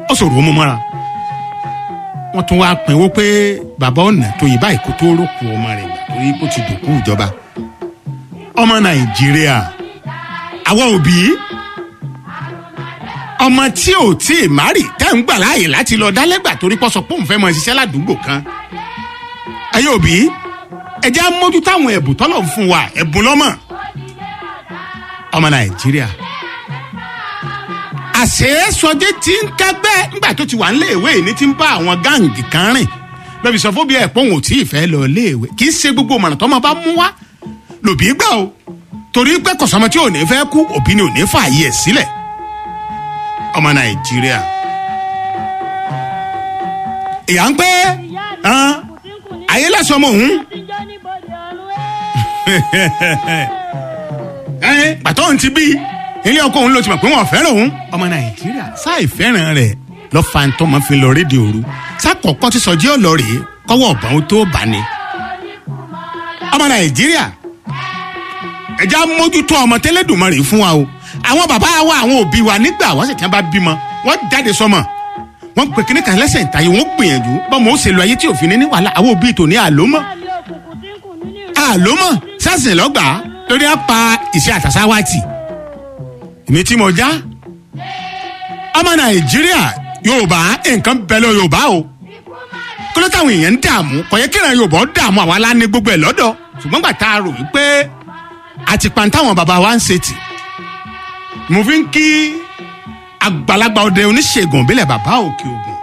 ó sọ̀rọ̀ ó mú mọ́ra wọ́n tún wáá pinwó pé bàbá ọ̀nà tó yìí báyìí kó tó rókù ọmọ rẹ̀ gbà torí kó ti dòkú ìjọba ọmọ nàìjíríà àwa òbí ọmọ tí ò tí ì márì tẹ́ ń gbà láàyè láti lọ dálẹ́gbà torí pọ́ sọ pé òun fẹ́ mọ ṣiṣẹ́ ládùúgbò kan ẹ̀yin òbí ẹ̀jẹ̀ á mójú táwọn ẹ̀bùn tọ́lọ̀ ń fún wa ẹ̀bùn lọ́mọ ọmọ nàìjíríà àṣeyẹsọdé tí ń kẹgbẹ́ nígbà tó ti wà nílé ìwé ní ti ń bá àwọn gáǹgì kan rìn lọ́bi sọ fún bí ẹ̀ pọ́n ò tí ì fẹ́ lọ ilé ìwé kì í ṣe gbogbo ọmọ tó máa bá mú wá lòbí gbà o torí pé kọ̀sọ́mọ tí ò ní fẹ́ kú òbí ni ò ní fààyè ẹ̀ sílẹ̀ ọmọ nàìjíríà ìyá ń pẹ́ ayé lẹ́sọ̀ ọmọ òun pàtó òun ti bí ilé ọkọ òun ló ti mọ̀ pé wọ́n fẹ́ràn òun ọmọ nàìjíríà sáì fẹ́ràn rẹ̀ lọ́ fa ń tọ́mọ fi lọ rédíò òru sákọ̀ọ́kọ́ ti sọjí ọ̀lọ́ rèé kọ́wọ́ ọ̀bọ̀n ó tó bá ní. ọmọ nàìjíríà ẹja mójútó ọmọ tẹ́lẹ̀dùnmọ́ rèé fún wa o àwọn bàbá wa àwọn òbí wa nígbà wọ́n sì kí wọ́n bá bímọ wọ́n jáde sọmọ wọ́n pè kíní kan lẹ́sẹ̀ ìtàyè wọ́n gbìyànjú bọ́mọ ó ṣe lọ ayé tí òfin ní wàhálà àwọn òbí tòní àlómọ́ àlómọ́ sásìn lọ́gbàá lórí apá ìṣe àtàsáwátì èmi tí mo já ọmọ nàìjíríà yorùbá nǹkan bẹ lọ yorùbá o kí ló táwọn èèyàn ń dààmú kò yẹ kí ìran yorùbá ó dààmú àwa lá ní gbogbo ẹ lọ́dọ̀ ṣùgbọ́n gbà tá a rò wípé àti pàǹtáwọn bàbá wa ń ṣe tì mo fi ń kí àgbàlagbà ọdẹ oníṣègùn òbílẹ̀ bàbá òkè ògùn